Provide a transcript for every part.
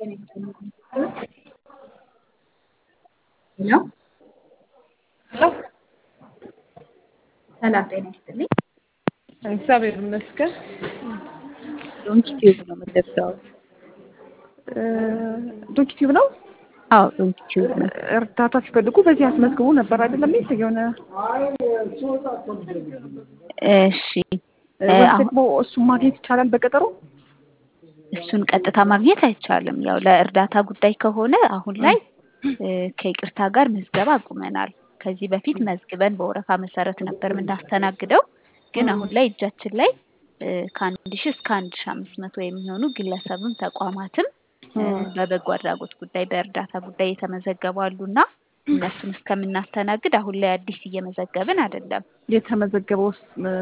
ሄሎ ሰላም ጤና ይስጥልኝ። እግዚአብሔር ይመስገን። ዶንኪ ቲዩብ ነው የምትደርሰው? ዶንኪ ቲዩብ ነው። አዎ ዶንኪ ቲዩብ ነው። እርዳታ ሲፈልጉ በዚህ አስመዝግቡ ነበር አይደለም? ይህ የሆነ እሺ ወይስ አሁን ደግሞ እሱን ማግኘት ይቻላል በቀጠሮ? እሱን ቀጥታ ማግኘት አይቻልም። ያው ለእርዳታ ጉዳይ ከሆነ አሁን ላይ እ፣ ከይቅርታ ጋር ምዝገባ አቁመናል። ከዚህ በፊት መዝግበን በወረፋ መሰረት ነበር የምናስተናግደው። ግን አሁን ላይ እጃችን ላይ እ፣ ከአንድ ሺህ እስከ አንድ ሺህ አምስት መቶ የሚሆኑ ግለሰብም ተቋማትም እ፣ በበጎ አድራጎት ጉዳይ በእርዳታ ጉዳይ የተመዘገቡ አሉና እነሱን እስከምናስተናግድ አሁን ላይ አዲስ እየመዘገብን አይደለም። የተመዘገበውስ እ፣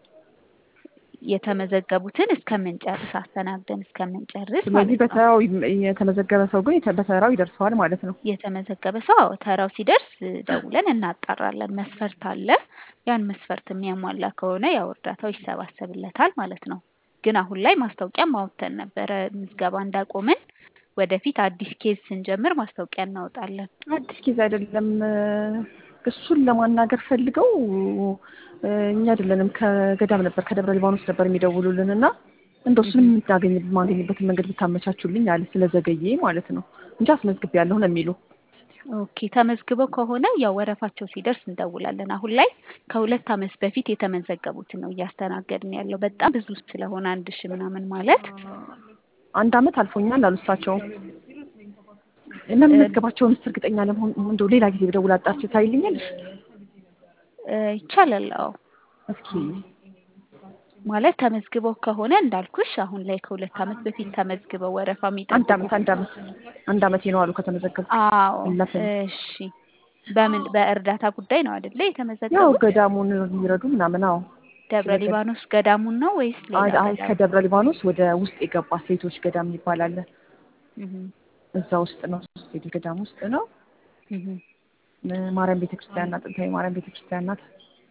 የተመዘገቡትን እስከምንጨርስ አስተናግደን እስከምንጨርስ ስለዚህ ማለት ነው። በተራው ይም- የተመዘገበ ሰው ግን የተ- በተራው ይደርሰዋል ማለት ነው። የተመዘገበ ሰው አዎ ተራው ሲደርስ ደውለን እናጣራለን። መስፈርት አለ። ያን መስፈርት የሚያሟላ ከሆነ ያው እርዳታው ይሰባሰብለታል ማለት ነው። ግን አሁን ላይ ማስታወቂያ ማውተን ነበረ ምዝገባ እንዳቆምን። ወደፊት አዲስ ኬዝ ስንጀምር ማስታወቂያ እናወጣለን። አዲስ ኬዝ አይደለም። እ፣ እሱን ለማናገር ፈልገው እ፣ እኛ አይደለንም ከገዳም ነበር ከደብረ ሊባኖስ ነበር የሚደውሉልን እና እንደው እሱንም የምታገኝ የማገኝበትን መንገድ ብታመቻቹልኝ አለ ስለዘገየ ማለት ነው እንጂ አስመዝግቤያለሁ ነው የሚሉ ኦኬ ተመዝግበው ከሆነ ያው ወረፋቸው ሲደርስ እንደውላለን። አሁን ላይ ከሁለት ዓመት በፊት የተመዘገቡትን ነው እያስተናገድን ያለው። በጣም ብዙ ስለሆነ አንድ ሺህ ምናምን ማለት አንድ አመት አልፎኛል አሉ እሳቸውም። ለመመዝገባቸውን ስ እርግጠኛ ለመሆን እንደው ሌላ ጊዜ ብደውል አጣርቼ ታይልኛለሽ? እ፣ ይቻላል። አዎ እስኪ ማለት ተመዝግበው ከሆነ እንዳልኩሽ አሁን ላይ ከሁለት ዓመት በፊት ተመዝግበው ወረፋ አንድ የሚጠብቁ አመት አንድ አመት አንድ አመቴ ነው አሉ ከተመዘገብኩ። አዎ አለፈኝ። እሺ። በምን በእርዳታ ጉዳይ ነው አይደለ ያው የተመዘገቡት? ገዳሙን የሚረዱ ምናምን አዎ። ደብረ ስለ ገ- ሊባኖስ ገዳሙን ነው ወይስ ሌላ አይ አይ ገዳም? ከደብረ ሊባኖስ ወደ ውስጥ የገባ ሴቶች ገዳም ይባላል። እህ እዛ ውስጥ ነው ሴቶች ገዳም ውስጥ ነው። እህ ማርያም ቤተክርስቲያን ናት። ጥንታዊ ማርያም ቤተክርስቲያን ናት።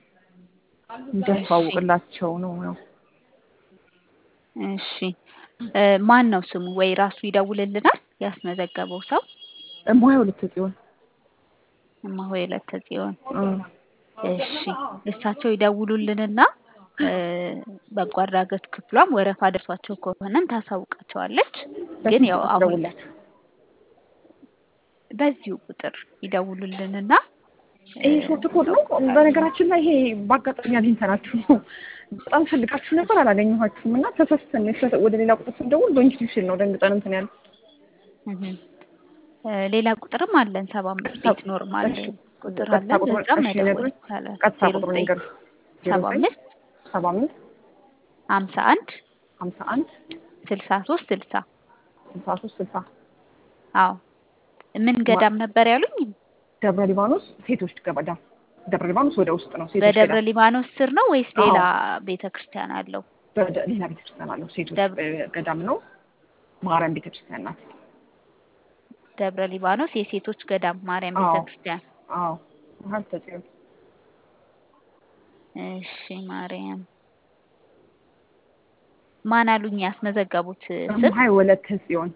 እንዲያስተዋውቅላቸው ነው ነው እሺ እ፣ ማን ነው ስሙ? ወይ ራሱ ይደውልልናል ያስመዘገበው ሰው እማሆይ ሁለት ጽዮን እማሆይ ዕለተ ጽዮን። እ፣ እሺ እሳቸው ይደውሉልንና እ፣ በጎ አድራጎት ክፍሏም ወረፋ ደርሷቸው ከሆነም ታሳውቃቸዋለች። ግን ያው አሁን ደውላት በዚሁ ቁጥር ይደውሉልንና ይሄ ሾርት ኮድ ነው። በነገራችን ላይ ይሄ በአጋጣሚ አግኝተናችሁ ነው። በጣም ፈልጋችሁ ነበር አላገኘኋችሁም እና ተሳስተን ነው ወደ ሌላ ቁጥር ስንደውል ዶንኪ ሲል ነው ደንግጠን እንትን ያለ እህ እ፣ ሌላ ቁጥርም አለን ሰባ አምስት ቤት ኖርማል እሺ፣ ቁጥር ቀጥታ አለን። ቁጥሩን በዛም እሺ፣ መደወል ነግሩኝ። ይቻላል። ቀጥታ ዜሮ ቁጥሩን ዘጠኝ ንገሩኝ። ዜሮ ሰባ ዘጠኝ አምስት ሰባ አምስት ሀምሳ አንድ ሀምሳ አንድ ስልሳ ሶስት ስልሳ ስልሳ ሶስት ስልሳ አዎ ምን ገዳም ነበር ያሉኝ? ደብረ ሊባኖስ ሴቶች ገዳም ደብረ ሊባኖስ ወደ ውስጥ ነው ሴቶች በደብረ ገዳም ሊባኖስ ስር ነው ወይስ ሌላ ቤተ ክርስቲያን አለው? በደ- ሌላ ቤተክርስቲያን አለው ሴቶች ደብ- እ፣ ገዳም ነው ማርያም ቤተክርስቲያን ናት ደብረ ሊባኖስ የሴቶች ገዳም ማርያም አዎ። ቤተ ክርስቲያን። አዎ መሀል ተጽዮን እሺ ማርያም ማን አሉኝ ያስመዘገቡት ስም? እማሆይ ወለተ ጽዮን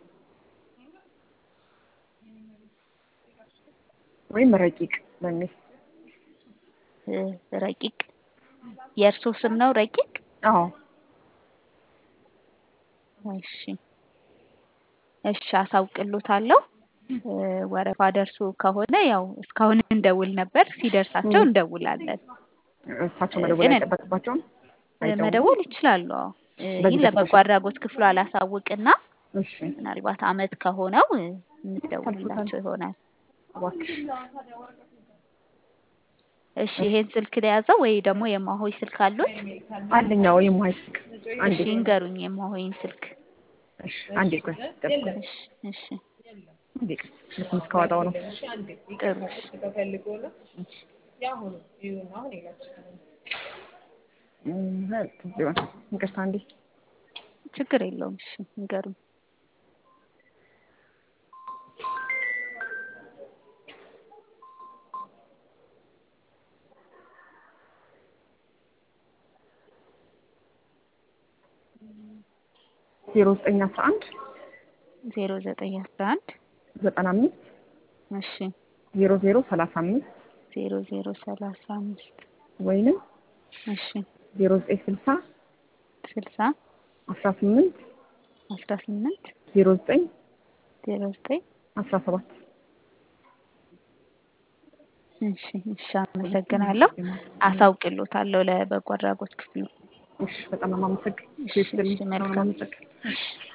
ወይም ረቂቅ በሚል እ፣ ረቂቅ የእርሶ ስም ነው ረቂቅ? አዎ እሺ እሺ አሳውቅሎታለሁ። እ፣ ወረፋ ደርሶ ከሆነ ያው እስካሁን እንደውል ነበር። ሲደርሳቸው ም። እንደውላለን። እሳቸው እ፣ መደወል ግን አይጠበቅባቸውም እ፣ አይደውሉም? መደወል ይችላሉ። አዎ እ፣ በዚህ ይህን ለበጎ በስልክ? አድራጎት ክፍሉ አላሳውቅና እሺ ምናልባት አመት ከሆነው እ፣ የምትደውልላቸው ይሆናል። እባክሽ እሺ ይሄን ስልክ ለያዘው ወይ ደግሞ የማሆይ ስልክ አሉት? አንደኛው የማይ ስልክ አንዴ እሺ ይንገሩኝ የማሆይን ስልክ። እሺ አንዴ ቆይ ጠብቁ እሺ እሺ አንዴ ቆይ ስልኩን እስካወጣው ነው ጥሩ እሺ እም፣ ጽዮን ይቅርታ አንዴ ችግር የለውም። እሺ ይንገሩኝ። ዜሮ ዘጠኝ አስራ አንድ ዜሮ ዘጠኝ አስራ አንድ ዘጠና አምስት እሺ ዜሮ ዜሮ ሰላሳ አምስት ዜሮ ዜሮ ሰላሳ አምስት ወይንም እሺ ዜሮ ዘጠኝ ስልሳ ስልሳ አስራ ስምንት አስራ ስምንት ዜሮ ዘጠኝ ዜሮ ዘጠኝ አስራ ሰባት እሺ እሺ አመሰግናለሁ። አሳውቅሎታለሁ ለበጎ አድራጎት ክፍሉ። እሺ በጣም ነው የማመሰግን። እሺ እሺ መልካም አመሰግን እሺ